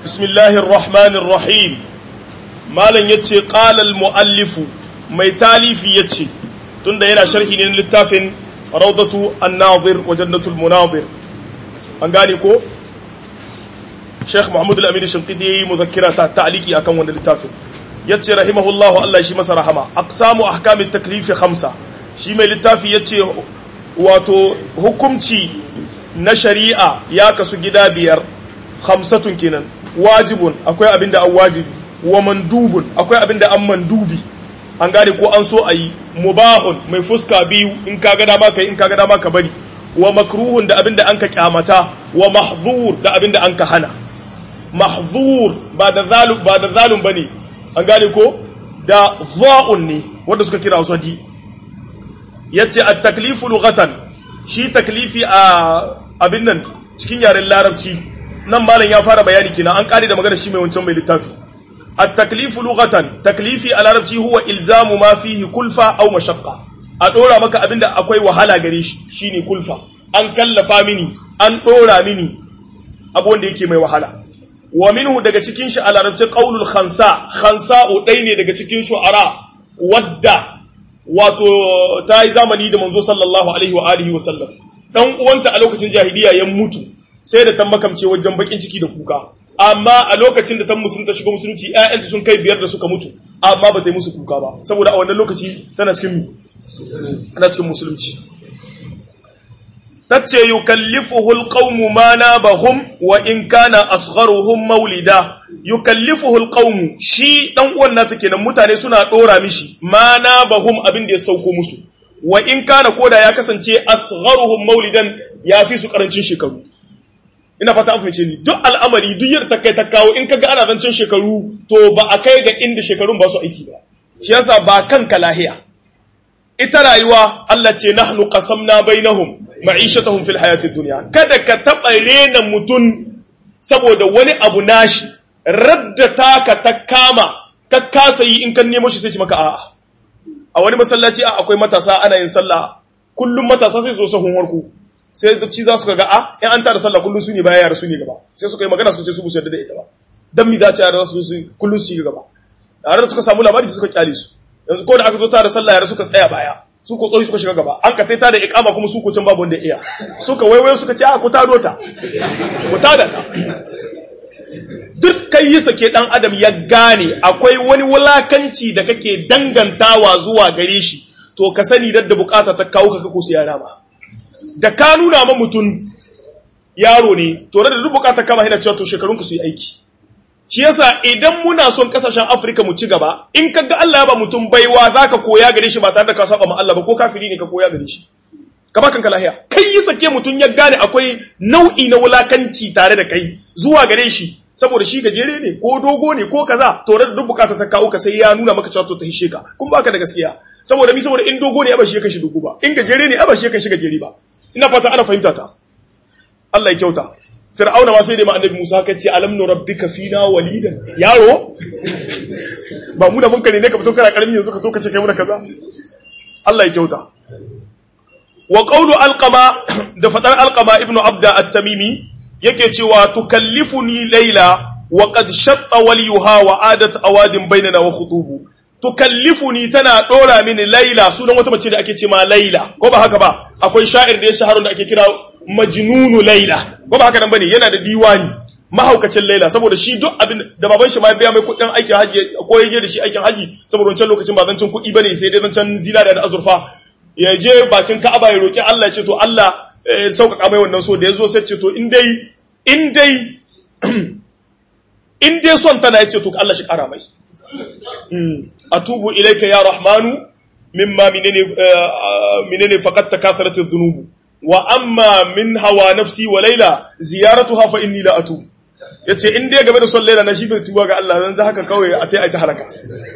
bismillahir rahmanir rahim malam yace qala al muallif mai talifi yace tunda yana sharhi ne littafin rawdatu an-nazir wa jannatul munazir an gane ko Sheikh Muhammad al-Amin Shinqidi yayi muzakkira ta ta'liki akan wannan littafin yace rahimahullahu Allah shi masa rahama aqsamu ahkamit taklifi khamsa shi mai littafi yace wato hukumci na shari'a ya kasu gida biyar khamsatun kenan wajibun akwai abin da an wajibi wa mandubun akwai abin da an mandubi an gane ko an so a yi mubahun mai fuska biyu in ka ga dama kai in ka ga dama ka bari wa makruhun da abin da an ka kyamata wa mahzur da abin da an ka hana mahzur ba da zalum ba da zalum bane an gane ko da za'un ne wanda suka kira sadi yace at-taklifu lughatan shi taklifi a abin nan cikin yaren larabci nan malam ya fara bayani kina an kare da magana shi mai wancan mai littafi at-taklifu lughatan taklifi a larabci huwa ilzamu ma fihi kulfa aw mashaqqa a dora maka abinda akwai wahala gare shi shine kulfa an kallafa mini an dora mini abu wanda yake mai wahala wa minhu daga cikin shi a larabci qaulul khansa khansa'u dai ne daga cikin shu'ara wadda wato ta yi zamani da manzo sallallahu alaihi wa alihi wa sallam dan uwanta a lokacin jahiliya ya mutu sai da ta makamce wajen bakin ciki da kuka amma a lokacin da ta musulunta shiga musulunci ƴaƴanta sun kai biyar da suka mutu amma ba ta yi musu kuka ba saboda a wannan lokaci tana cikin tana cikin musulunci tace yukallifuhu alqawmu ma nabahum wa in kana asgharuhum maulida yukallifuhu alqawmu shi dan uwan nata kenan mutane suna dora mishi ma nabahum abin da ya sauko musu wa in kana koda ya kasance asgharuhum maulidan ya fi su karancin shekaru ina fata an fahimce ni duk al'amari duk yadda ta kai ta kawo in kaga ana zancen shekaru to ba a kai ga inda shekarun ba su aiki ba shi yasa ba kanka lahiya ita rayuwa Allah ce nahnu qasamna bainahum ma'ishatahum fil hayatid dunya kada ka taba rena mutun saboda wani abu nashi radda taka ta kama ka kasa yi in kan nemo shi sai ci maka a'a a wani masallaci a akwai matasa ana yin sallah kullum matasa sai zo sahun warku sai ci za su ga a in an tara sallah kullum su ne baya yara su ne gaba sai suka yi magana suka ce su busar da ita ba dan mi za ci yara su su kullum su yi gaba yara suka samu labari suka kyale su yanzu ko da aka zo tara sallah yara suka tsaya baya su ko tsohi suka shiga gaba an ka taita da ikama kuma su ko can babu wanda iya suka waiwayo suka ce a ku tado ta ku tada ta duk kai yi sake dan adam ya gane akwai wani wulakanci da kake dangantawa zuwa gare shi to ka sani da bukata ta kawo ka kako su yara ba da ka nuna ma mutum yaro ne to da duk bukata kama hina cewa to shekarun ku su yi aiki shi yasa idan muna son kasashen Afirka mu ci gaba in ka ga Allah ya ba mutum baiwa zaka koya gare shi ba tare da ka saba ma Allah ba ko kafiri ne ka koya gare shi ka ba kanka lahiya kai yi sake mutum ya gane akwai nau'i na wulakanci tare da kai zuwa gare shi saboda shi gajere ne ko dogo ne ko kaza to da duk bukata ta kawo ka sai ya nuna maka cewa to ta hishe ka kun baka da gaskiya saboda mi saboda in dogo ne ba shi ya kashi dogo ba in gajere ne ba shi ya kashi gajere ba ina fata ana fahimta ta Allah ya kyauta Fir'auna ma sai dai ma annabi Musa ka ce alam nu rabbika fina walidan yaro ba mu da mun kare ne ka fito kana karami yanzu ka to ka ce kai mu da kaza Allah ya kyauta wa qawlu alqama da fadar alqama ibnu abda at-tamimi yake cewa tukallifuni layla wa qad shatta waliyuha wa adat awadin bainana wa khutubu tukallifuni tana dora mini laila sunan wata mace da ake ce ma laila ko ba haka ba akwai sha'ir da ya shaharu da ake kira majnunu laila ko ba haka nan bane yana da diwani mahaukacin laila saboda shi duk abin da baban shi ma biya mai kudin aikin haji ko ya je da shi aikin haji saboda wancan lokacin ba zancen kuɗi bane sai dai zancen zinariya da azurfa ya je bakin ka'aba ya roki Allah ya ce to Allah sauƙaƙa mai wannan so da ya zo sai ce to in dai in dai in dai son tana ya ce to Allah shi ƙara mai atubu ilaika ya rahmanu mimma minene minene faqad takatharat adh-dhunub wa amma min hawa nafsi wa layla ziyaratuha fa inni la atub yace in dai game da son layla na shi bai tuba ga Allah dan haka kawai a tai ai ta halaka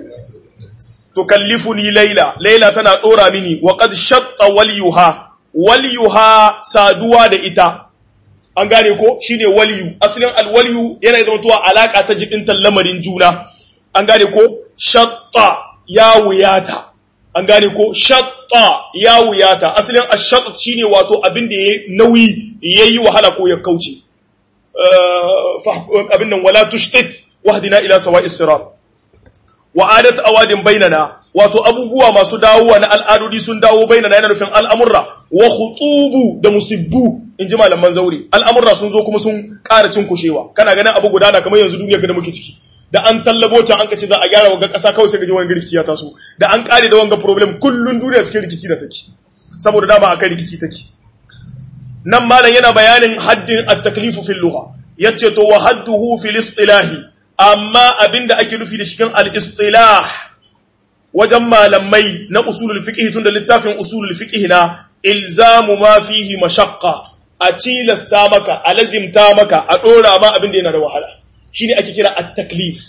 tukallifuni layla layla tana dora mini wa qad shatta waliyuha waliyuha saduwa da ita an gane ko shine waliyu asalin alwaliyu yana zama tuwa alaka ta jibintan lamarin juna an gane ko shatta ya wuyata an gane ko shatta ya wuyata asalin ashatt shine wato abin da yayi nauyi yayi wahala ko ya kauce abin nan wala tushtit wahdina ila sawa'is sirat wa adat awadin bainana wato abubuwa masu dawowa na al'adodi sun dawo bainana yana nufin al'amurra wa khutubu da musibbu in ji malaman zaure al'amurra sun zo kuma sun ƙara cin kushewa kana ganin abu gudana kamar yanzu duniya da muke ciki da an tallabo can an kace za a gyara wanga ƙasa kawai sai ga wani rikici ya taso da an ƙare da wanga problem kullun duniya cikin rikici da take saboda dama akan rikici take nan malam yana bayanin haddin at-taklifu fil lugha yace to wa hadduhu fil istilahi amma abinda ake nufi da cikin al-istilah wajen malamai na usulul fiqh tun da littafin usulul fiqh na ilzamu ma fihi mashaqqa a tilasta maka a lazimta maka a dora ma abinda yana da wahala shine ake kira at-taklif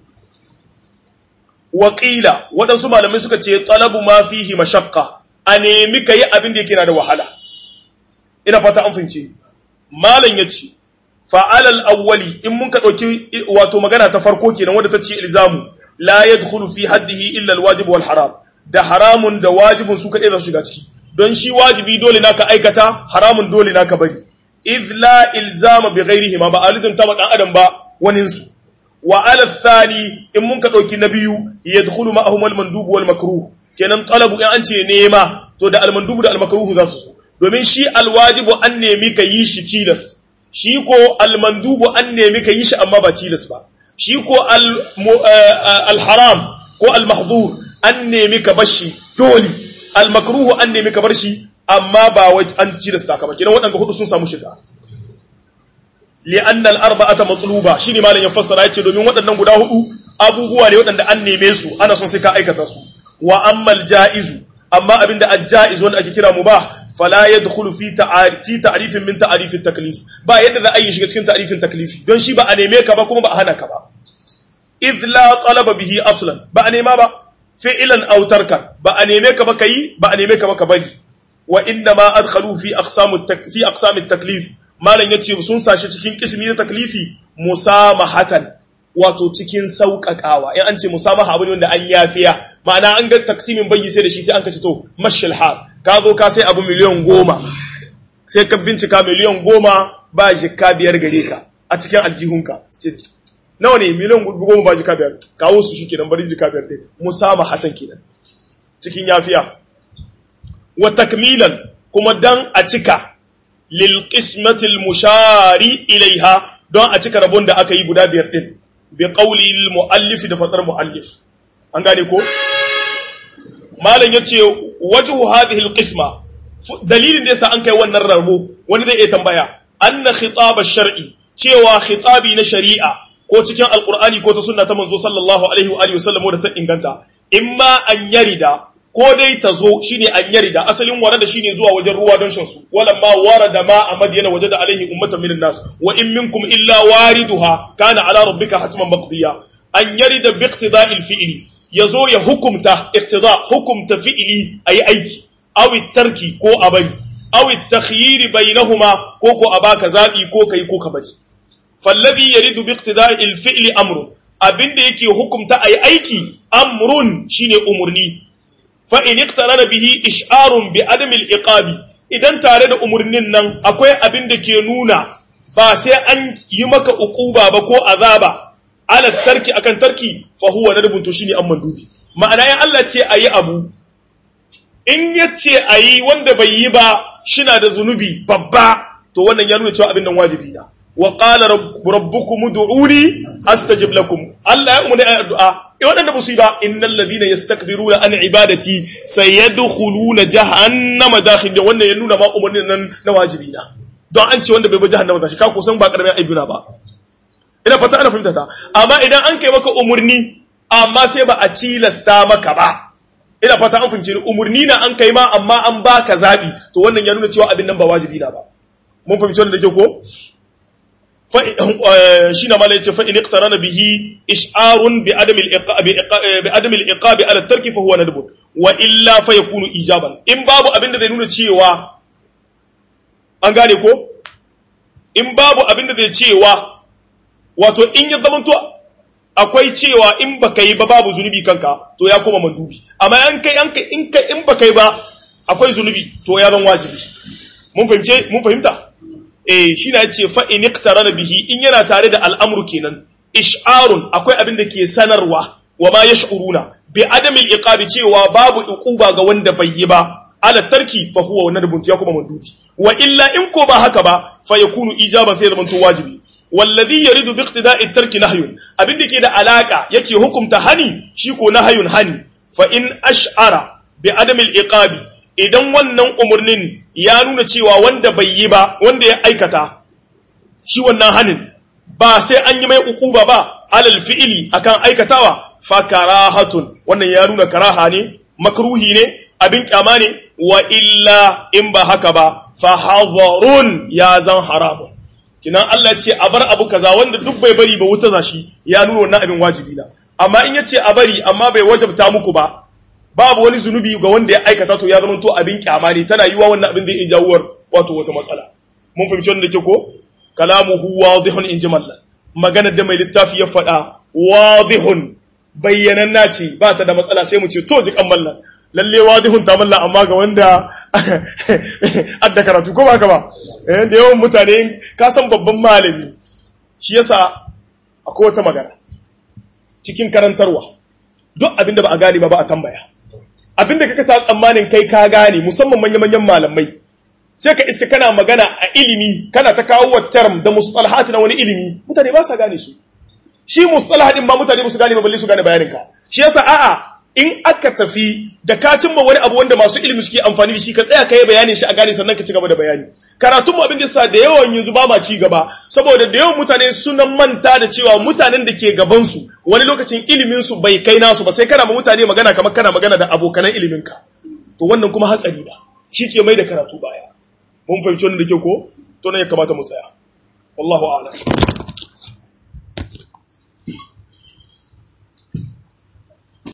Wakila waɗansu malamai suka ce talabu ma fihi mashaqqa a nemi kai abinda yake na da wahala ina fata an fince malam yace fa'alal awwali in mun ka ɗauki wato magana ta farko kenan wadda ta ce ilzamu la yadkhulu fi haddihi illa alwajib wal haram da haramun da wajibun su kaɗai za su shiga ciki don shi wajibi dole naka aikata haramun dole naka bari idh la ilzama bi ghairihi ma ba alizm ta dan adam ba wanin su wa ala thani in mun ka ɗauki na biyu yadkhulu ma'ahum al mandub wal makruh kenan talabu in an ce nema to da al mandub da al makruh za su domin shi al wajibu an nemi ka yi shi tilas shi ko almandubu an nemi ka yi shi amma ba tilas ba shi ko alharam ko almahzur an nemi ka bar shi dole almakruhu an nemi ka bar shi amma ba wai an tilasta ka ba kidan waɗanda hudu sun samu shiga li'anna al-arba'ata matluba shine malam ya fassara yace domin waɗannan guda hudu abubuwa ne waɗanda an neme su ana son sai ka aikata su wa ammal ja'izu amma abinda al-ja'iz wanda ake kira mubah fala yadkhulu fi ta'arif fi ta'rifin min ta'rif at-taklif ba yadda za a yi shiga cikin ta'rifin taklifi don shi ba a neme ka ba kuma ba a hana ka ba idh la talaba bihi aslan ba a nema ba fi'lan aw tarkan ba a neme ka ba kai ba a neme ka ba ka bari wa inna ma adkhalu fi aqsam fi aqsam at-taklif malan yace sun sashi cikin kismi na taklifi musamahatan wato cikin sauƙaƙawa in an ce musamaha abu ne wanda an yafiya ma'ana an ga taksimin bayyi sai da shi sai an kace to mashal hal ka zo ka sai abu miliyan goma sai ka bincika miliyan goma ba jikka biyar gare ka a cikin aljihunka nawa ne miliyan goma ba jikka biyar kawo su shi kenan bari jikka biyar ɗin musama hatan kenan cikin yafiya wa takmilan kuma dan a cika lil qismatil mushari ilaiha don a cika rabon da aka yi guda biyar ɗin bi qawli al muallif da fatar muallif an gane ko malam yace wajhu hadhihi alqisma dalilin da yasa an kai wannan rarbo wani zai iya tambaya anna khitab ash-shar'i cewa khitabi na shari'a ko cikin alqur'ani ko ta sunna ta manzo sallallahu alaihi wa alihi wasallam da ta inganta imma an yarida ko dai ta zo shine an yarida asalin warada shine zuwa wajen ruwa don shan su wala ma warada ma a madiyana wajada alaihi ummatan minan nas wa in minkum illa wariduha kana ala rabbika hatman maqdiya an yarida bi iqtida'il fi'li ya zo ya hukumta iktida hukumta fi'ili ayi aiki aw tarki ko a bari aw takhyir bainahuma ko ko a baka zabi ko kai ko ka bari fallazi yaridu bi iqtida'il fi'li amru abinda yake hukumta ayi aiki amrun shine umurni fa in iqtarana bihi ish'arun bi adami al-iqabi idan tare da umurnin nan akwai abin da ke nuna ba sai an yi maka uquba ba ko azaba ala tarki akan tarki fa huwa nadbun to shine amman dubi ma'ana ya Allah ce ayi abu in yace ayi wanda bai yi ba shina da zunubi babba to wannan ya nuna cewa abin nan wajibi na wa qala rabbukum ud'uni astajib lakum Allah ya umma da addu'a eh wadanda ba su yi ba innal ladhina yastakbiruna an ibadati sayadkhuluna jahannama dakhil wannan ya nuna ma umarnin nan na wajibi na don an ce wanda bai bi jahannama da shi ka kusan ba karamin aibuna ba ina fata ana fahimta ta amma idan an kai maka umurni amma sai ba a cilasta maka ba ina fata an fahimci umurni na an kai ma amma an baka zabi to wannan ya nuna cewa abin nan ba wajibi na ba mun fahimci wannan da ke ko fa shi na mala yace fa in iqtarana bihi ish'arun bi adam al-iqab bi adam al-iqab ala tarki fa huwa nadb wa illa fa yakunu ijaban in babu abin da zai nuna cewa an gane ko in babu abin da zai cewa wato in ya zamanto akwai cewa in baka yi ba babu zunubi kanka to ya koma mandubi amma an kai an kai in kai in baka yi ba akwai zunubi to ya zan wajibi mun fahimce mun fahimta eh shi na ce fa in iqtarana bihi in yana tare da al'amru kenan ish'arun akwai abin da ke sanarwa wa ma yash'uruna bi adamil iqabi cewa babu uquba ga wanda bai yi ba ala tarki fa huwa nadbun ya kuma mandubi wa illa in ko ba haka ba fa yakunu ijaban sai zaman to wajibi wallazi yaridu bi iqtida'i tarki nahyun abin da ke da alaka yake hukumta hani shi ko nahyun hani fa in ash'ara bi adamil iqabi idan wannan umurnin ya nuna cewa wanda bai yi ba wanda ya aikata shi wannan hanin ba sai an yi mai uquba ba alal fi'ili akan aikatawa fa karahatun wannan ya nuna karaha ne makruhi ne abin kyama ne wa illa in ba haka ba fa hadharun ya zan haramun kinan Allah ce a bar abu kaza wanda duk bai bari ba wuta zashi ya nuna wannan abin wajibi na amma in yace a bari amma bai wajabta muku ba babu wani zunubi ga wanda ya aikata to ya zama to abin kyama ne tana yiwa wannan abin zai iya jawuwar wato wata matsala mun fahimci wannan ke ko kalamuhu wadihun in jimallan magana da mai littafi ya faɗa wadihun bayyananna ce ba ta da matsala sai mu ce to ji mallan lalle wadihun ta mallan amma ga wanda adda karatu ko ba ka ba eh da yawan mutane ka san babban malami shi yasa akwai wata magana cikin karantarwa duk abinda ba a gane ba ba a tambaya abinda kaka sa tsammanin kai ka gane musamman manya-manyan malamai sai ka iska kana magana a ilimi kana ta kawo wa term da mustalahat na wani ilimi mutane ba sa gane su shi mustalah din ba mutane ba su gane ba balle su gane bayanin ka shi yasa a'a in aka tafi da ka cimma wani abu wanda masu ilimi suke amfani da shi ka tsaya ka yi bayanin shi a gane sannan ka ci gaba da bayani karatun mu abin da yasa da yawan yanzu ba ma ci gaba saboda da yawan mutane sunan manta da cewa mutanen da ke gaban su wani lokacin ilimin su bai kai nasu ba sai kana ma mutane magana kamar kana magana da abokanan ilimin ka to wannan kuma hatsari da shi ke mai da karatu baya mun fahimci wannan da ke ko to ne ya kamata mu tsaya wallahu a'lam